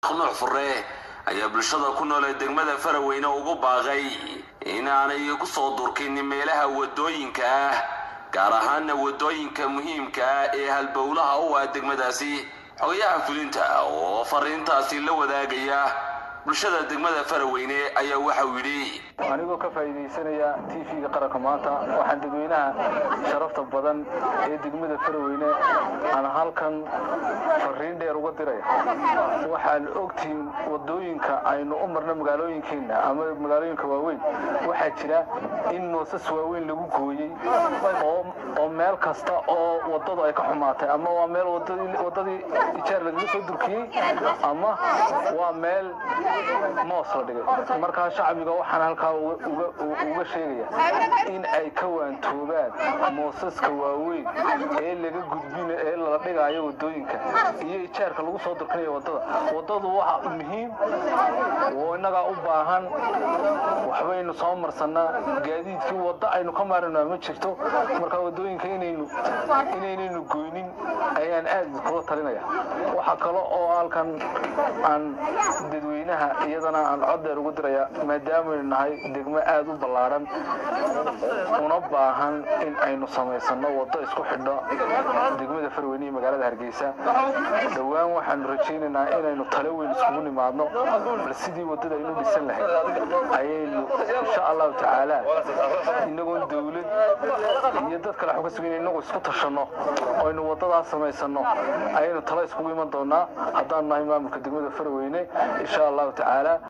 nuux fure ayaa bulshada ku nool ee degmada faraweyne ugu baaqay inaanay ku soo durkin meelaha wadooyinka ah gaar ahaana wadooyinka muhiimka ah ee halbowlaha u ah degmadaasi xogayaha fulinta oo fariintaasi la wadaagaya bulshada degmada faraweyne ayaa waxauu yidhi anigoo ka faa'iidaysanaya t v-ga qaranka maanta waxaan dadweynaha sharafta badan ee degmada faraweyne aan halkan fariin dheer uga diraya waxaan ogtihiin wadooyinka aynu u marno magaalooyinkeenna ama magaalooyinka waaweyn waxaa jira in moosas waaweyn lagu gooyey oo meel kasta oo wadadu ay ka xumaatay ama waa meel wadadii ijaar lagaga soo durkiyey ama waa meel moos la dhigay markaa shacbiga waxaan halkaa uga sheegaya in ay ka waantoobaan moosaska waaweyn ee laga gudbin ee lala dhigaayo wadooyinka iyo ijaarka lagu soo durkinayo wadada wadadu waa muhiim oo innagaa u baahan waxbaynu soo marsanaa gaadiidkii waddo aynu ka maarana ma jirto markaa wadooyinka inaynu inaynaynu goynin ayaan aad kula talinaya waxaa kale oo halkan aan dadweynaha iyadana aan cod dheer ugu diraya maadaamanu nahay degmo aad u ballaadhan una baahan in aynu samaysano waddo isku xidho degmada farweyne iyo magaalada hargeysa dhowaan waxaanu rajaynaynaa inaynu tale weyn iskugu nimaadno bal sidii waddada aynu dhisan lahayd ayaynu insha allahu tacaala inagoon dawlad iyo dad kale waxu ka sugayn inagu isku tashanno oo aynu waddadaas samaysano ayaynu tale iskugu iman doonaa haddaanu nahay maamulka degmada farweyne insha allahu tacaala